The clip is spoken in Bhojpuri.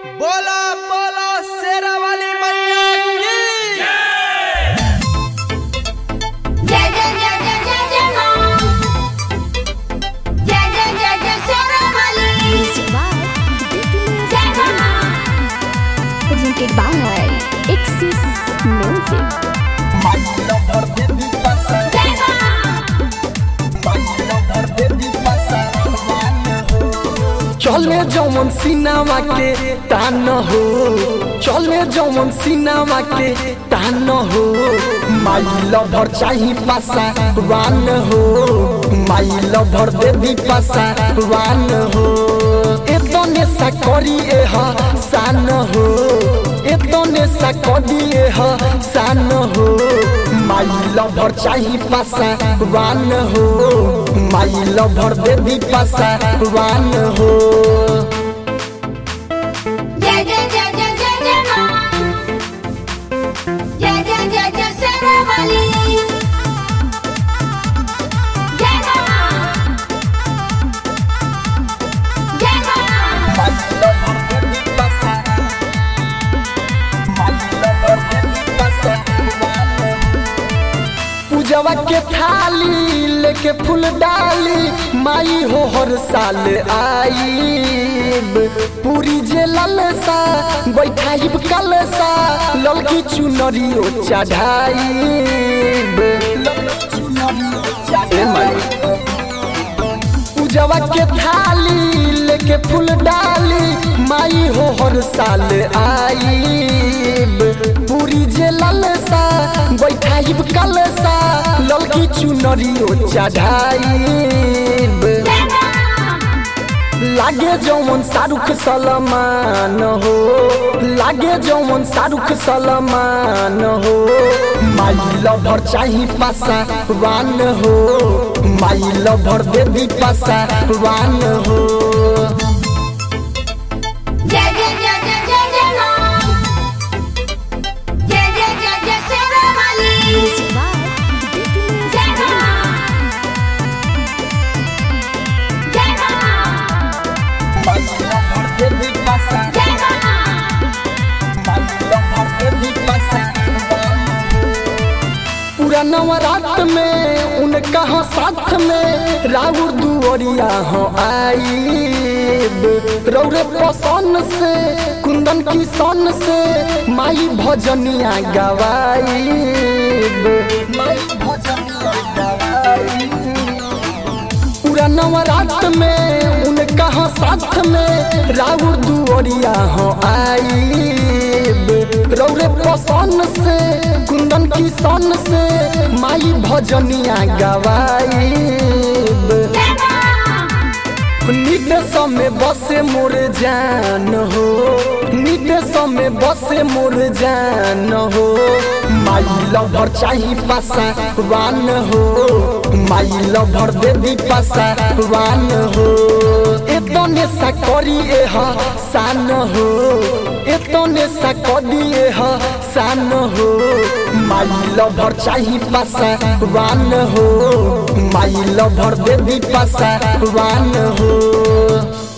बोलो बोलो शेरा वाली मैया की जय जय जय जय जय जय मां जय जय जय जय शेरावाली जय मां presented by Axis Music. जय मां चले जौन सिनेमा के तान हो चले जौन सिनेमा के तान हो माई लभर चाही पासा वान हो माई लभर देवी पासा वान हो एतने सा करी एह सान हो एतने सा करी एह सान हो माई लभर चाही पासा वान हो माई लभर देवी पासा वान हो जय जय जय जय जय जय मां जय जय जय जय शेरावाली जय मां जय मां पूजवा के थाली लेके फूल डाली माई हो हर साल आईब पूरी जे ललसा बैठाइब कलसा ललकी चुनरियो चढ़ाइब ए माई पूजवा के थाली लेके फूल डाली माई हो हर साल आईब पूरी जे ललसा बैठाइब कलसा ललकी चुनरियो चढ़ाइब जय मां लागे जौन शाहरुख सलमान हो लागे जौन शाहरुख सलमान हो माई लभर चाही पासा वान हो माई लभर देवी पासा वान हो जय जय जय जय जय जय मां जय जय जय जय शेरावाली जय मां जय मां जय मां पूरा नवरात में उनका हाँ साथ में राउर दुआरिया हो आईब रौरे पसंद से कुंदन की सन से माई भजनिया गवाईब माई भजनिया गवाईब पूरा नवरात में उनका हाँ साथ में राउर दुआरिया हो आईब रौरे पसंद से कुंदन की सन से माई भजनिया गवाईब जय मां निदेश में बसे मोर जान हो निदेश में बसे मोर जान हो माई लभर चाही पासा वान हो माई लभर देवी पासा वान हो एतने सा करी एह सान हो एतने सा करी एह सान हो माई लभर चाही पासा वान हो माई लभर देवी पासा वान हो